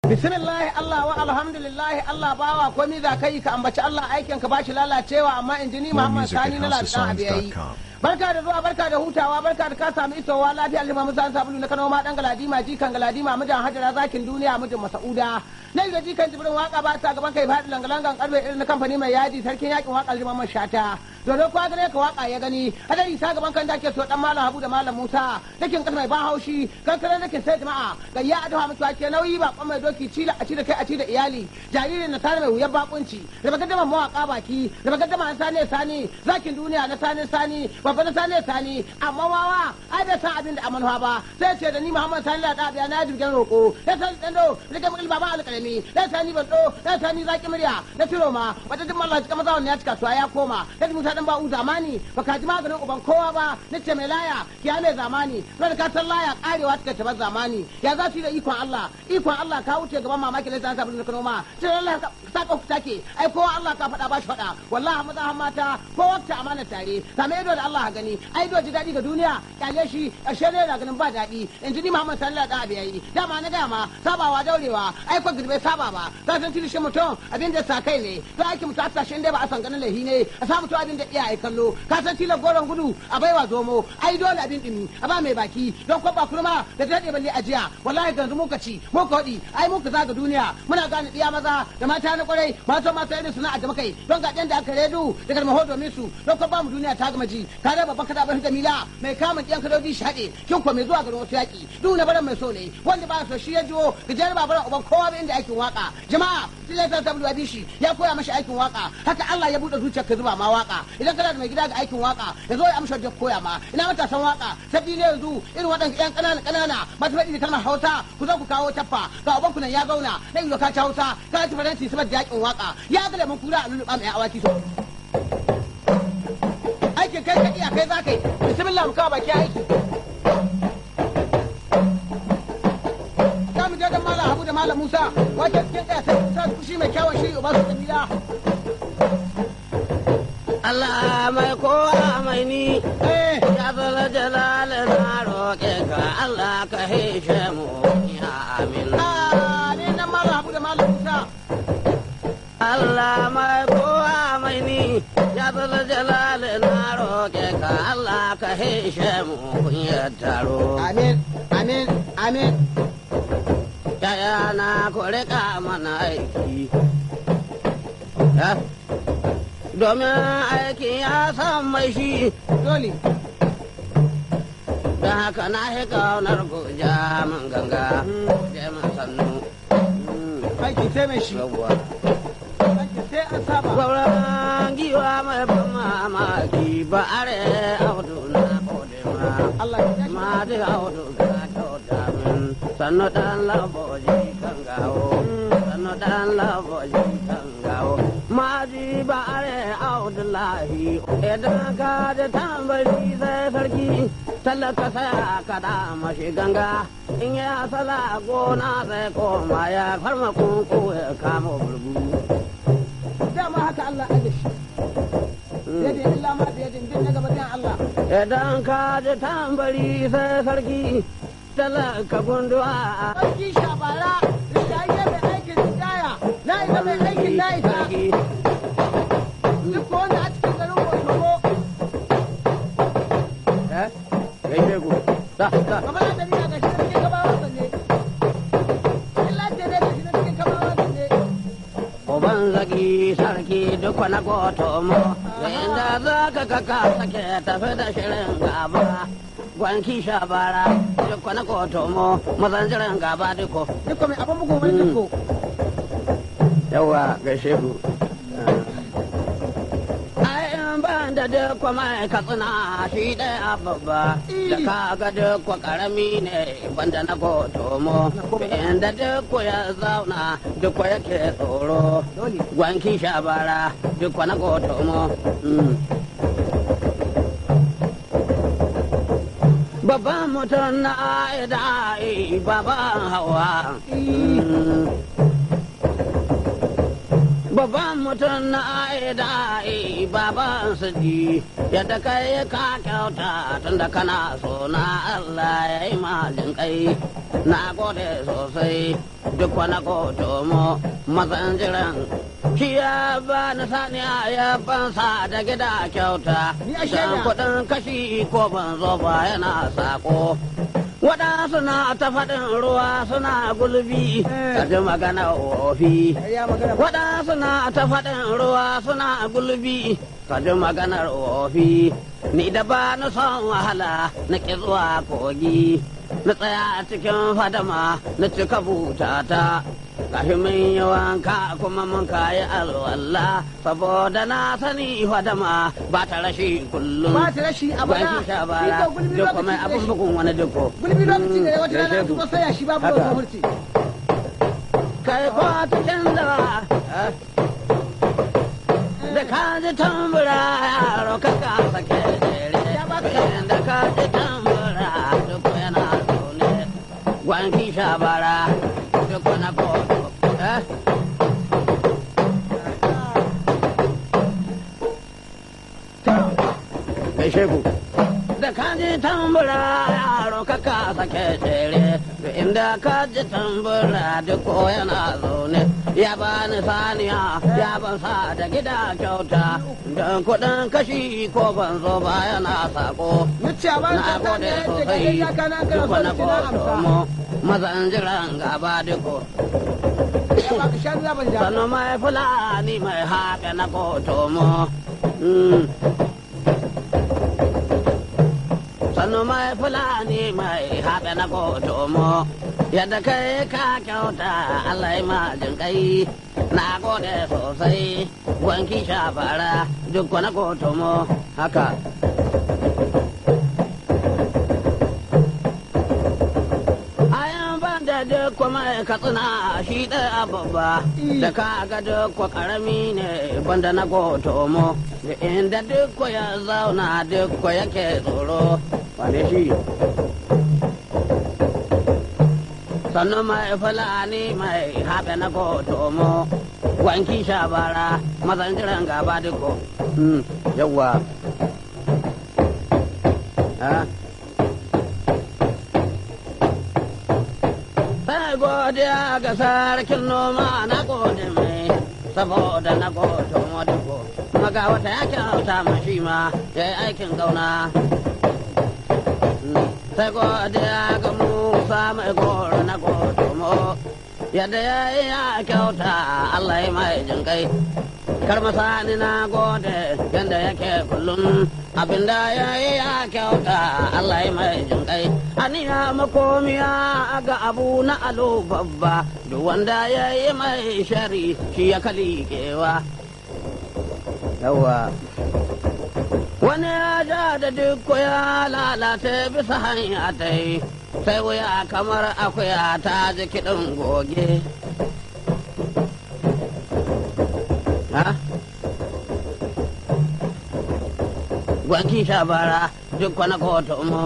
bismillah Allah wa alhamdulillah Allah bawa komai za ka yi ka ambaci Allah aikin ka bashi lalacewa amma injini Muhammad music Sani at na ladan abiyayi houseofsongs.com. barka da zuwa barka da hutawa barka da ka samu isowa lafiya lima musa sabulu na Kano ma dan galadima jikan galadima mijin hajara zakin duniya mijin masauda na da jikan jibrin waka ba ta gaban kai faɗi langalangan karfe irin na kamfani mai yadi sarkin yakin waka liman shata dodo kwa gare ka waka ya gani hadari ta gaban kan dake so dan malam Habu da malam Musa dakin kan mai ban haushi kankare dakin sai jama'a ga ya adawa mutuwa ke nauyi ba mai doki cila a ci da kai a ci da iyali jaririn na tare mai wuyar bakunci da bagaddama mawaka baki da bagaddama na sane sani zakin duniya na sane sani babba na sane sani amma wawa ai bai san abin da amanuwa ba sai ce da ni Muhammad Sani da Dabiya na jirgin roko ya san dan do rike mukil baba alƙalami ya sani ban do ya sani zaki murya na tiro ma wata jin mallah cika maza wannan ya cika suwa ya koma ya musa dan ba'u zamani baka ji maganin uban kowa ba na ce mai laya kiya mai zamani ran ka san laya karewa take ta zamani ya za su yi da ikon Allah ikon Allah ka wuce gaban mamaki lai zan sabon Kano ma sai Allah ka saka ku take ai kowa Allah ka faɗa ba shi faɗa wallahi maza har mata ko wata amana tare same ido da Allah gani ai do ji daɗi ga duniya kyale shi ƙarshe ne da ganin ba daɗi in ji ni Muhammad sallallahu alaihi wasallam yayi dama na gaya ma sabawa daurewa ai ko bai saba ba ka san tilishin mutum abin da sa kai ne to aiki mutum a tashin dai ba a san ganin lahi ne a sa mutum abin da iyaye kallo ka san tilar goron gudu a baiwa zomo ai dole abin dimi a ba mai baki don ko ba kurma da daɗe balle ajiya wallahi ganzu muka ci muka waɗi ai muka zaga duniya muna gane ɗiya maza da mata na kwarai mata mata irin suna a kai don ga da aka redu da garmaho domin su don ko ba mu duniya ta gama ji ka da babban kada bar jamila mai kama ɗiyan kadoji shi haɗe kin ko mai zuwa garin wasu yaƙi duk na baran mai so ne wanda ba so shi ya jiwo gajiyar babaran uban kowa ba inda aikin waka jama'a tilai sa tabu shi ya koya mashi aikin waka haka Allah ya buɗe zuciyar ka zuba ma waka idan kana da mai gida ga aikin waka ya zo ya amsa da koya ma ina matasan waka sabbi ne yanzu irin waɗanda ƴan ƙanana ƙanana masu faɗi da kalmar Hausa ku zo ku kawo taffa ga uban ku nan ya zauna na iyo ka ci Hausa ka ci faransi saboda yakin waka ya ga lemon kura a lulluɓa mai awaki so aikin kai ka iya kai za ka yi bismillah mu kawo baki aiki za mu je da malam Habu da malam Musa wajen cikin ɗaya sai Musa kushi mai kyawun shiri ba su kabila Allah mai kowa mai ni eh ya zala jalal na roƙe ka Allah ka hishe mu ya amin ah ne nan malam Habu da malam Musa Allah mai kowa mai ni ya zala jalal na roƙe ka Allah ka hishe mu kunyar taro amin amin amin yaya na ku riƙa mana aiki Ya? domin aikin ya san mai shi dole don haka na shi kaunar goja min ganga je min sannu aiki sai mai shi yawwa aiki sai an saba gwauran giwa mai ban mamaki ba are audu na kode ma Allah ya shi ma da audu na kyauta min sannu dan laboji kan gawo sannu dan laboji kan gawo ma ji ba are audu lahi idan ka da tambari sai sarki talaka sai ka da mashi ganga in ya sala gona sai koma ya farma kunku ya kama burbu dama haka Allah aje shi yadda illa ma da yadda bin na gaba dan Allah Idan ka ji tambari sai sarki talaka gunduwa sarki shabara da ya mai aikin ridaya na ita mai aikin na ita sarki. duk wanda a cikin garin Kosovo Eh? Gaishe ku. Da, da. kamar da ni ga shi cikin gabawa sanne illa ce ne ga shi cikin gabawa sanne Uban zagi sarki duk wani goto mo, da inda za ka kaka sake tafi da shirin gaba. Gwanki shabara duk wani goto mo, mazan jiran gaba duko. duk mai abin bugu mai duko Yawa gaishe ku. Ai in ban da duk mai katsina shi ɗaya babba, da ka ga duk karami ne banda na goto mo. Inda duk ya zauna duk yake tsoro. dole gwanki shabara duk wani goto mo Mm. babban mutum na aida ai baban hawa Mm. babban mutum na aida baban su ji yadda kai ka kyauta tunda kana so na Allah ya yi majin kai na gode sosai duk wani koto mu mazan jiran shi ya ba ni saniya ya bansa da gida kyauta Ni a shaida. dan kuɗin kashi ko ban zo ba yana sako waɗansu na ta faɗin ruwa suna gulbi Eh. ka ji magana wofi ya magana ba waɗansu na ta faɗin ruwa suna gulbi ka ji maganar wofi ni da ba na son wahala na ƙi zuwa kogi na tsaya a cikin fadama na cika butata kashi min yi wanka kuma mun kayi alwala saboda na sani fadama ba ta rashi kullum ba ta rashi a bana Ban sha bara Iko gulbi duk kuma lokaci abin da shi. bugun wani duko gulbi lokaci da wata rana Gaishe ku. kuma sai ya shi babu Haka. wata murci kai ko cikin da da ka ji tambura yaro ka ka sake jere da ka ji tambura duk yana zaune gwanki shabara duk na kodo eh gaishe ku da ka ji tambura yaro ka ka sake jere da inda ka ji tambura duk ko yana zaune ya bani saniya ya ban sa da gida kyauta don kuɗin kashi ko ban zo ba yana sako Muciya ba na ta ta gode ne da sosai kai ya kana kana duk so na ki na amsa kodo mazan jiran gaba duko ya ba ka shan zaban ja sanu mai fulani mai haƙe na kotomo Mm. sanu mai fulani mai haƙe na kotomo yadda kai ka kyauta Allah ya majin kai na gode sosai wanki shafara duk na kotomo haka ayan ban da duk kuma katsina shi ɗaya babba da ka ga duk kwa karami ne banda na gotomo da inda duk kwa ya zauna duk kwa yake tsoro wane shi sannan mai fulani mai haɓe na gotomo wanki shabara mazan jiran gaba duko yawwa Ah. Sai godiya ga sarkin noma na gode mai saboda na gode madugo. Maga wata ya kyauta mashi ma ya yi aikin gauna. Sai godiya ga Musa mai goro na gode mo. Yadda ya yi ya kyauta Allah ya mai jinkai. Karmasani na gode yadda yake kullum abinda ya yi ya kyauta Allah ya mai jinkai. Aniya makomiya ga abu na alo babba duk wanda ya yi mai shari shi ya kalikewa. Yawa. Wani ya ja da duk ya lalata bisa hanya ta yi, sai wuya kamar akuya ta ji kiɗin goge. Ha? Gwanki shabara duk wani kotu mu.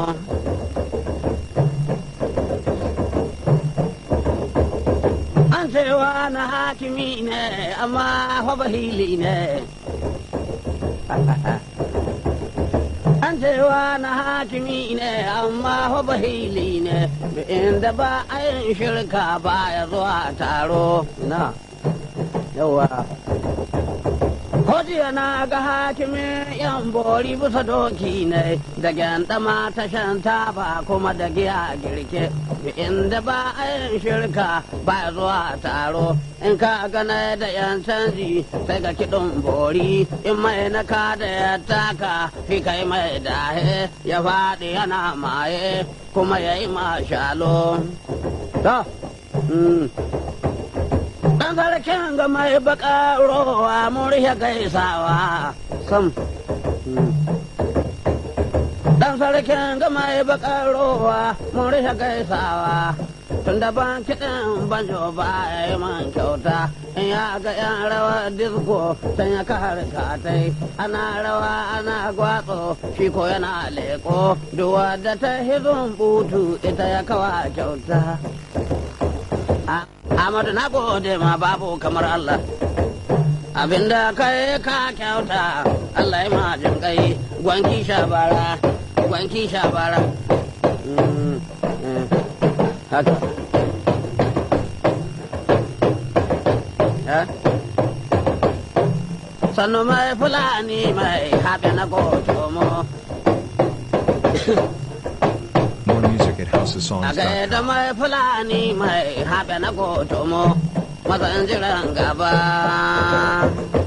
An cewa na hakimi ne, amma fa bahili ne. An cewa na hakimi ne, amma fa bahili ne. Da inda ba a yin shirka ba ya zuwa taro. Na, yawa. Hojiya na ga hakimin yan bori bisa doki ne da gyandama ta shan taba kuma da giya girke inda ba a yin shirka ba zuwa taro in ka gana da yan canji sai ga kiɗin bori in mai na ka da ya taka fi kai mai dahe ya faɗi yana maye kuma ya yi mashalo. Dan sarkin ga mai baka rowa mun rihe gaisawa sam. Dan sarkin ga mai baka rowa mun rihe gaisawa. Tun da ban kiɗin banjo ba ya yi man kyauta in ya ga yan rawa disko can ya kare katai ana rawa ana gwatso shi ko yana leko duwa da ta hizun butu ita ya kawa kyauta. Amadu na gode ma babu kamar Allah. abinda kai ka kyauta Allah ya ma jin kai gwanki shabara gwanki shabara Mm, mm, haka Eh? sannu mai fulani mai haɓe na gotomo More music at a houseofsongs.com. gaida mai fulani mai haɓe na gotomo mazan jiran gaba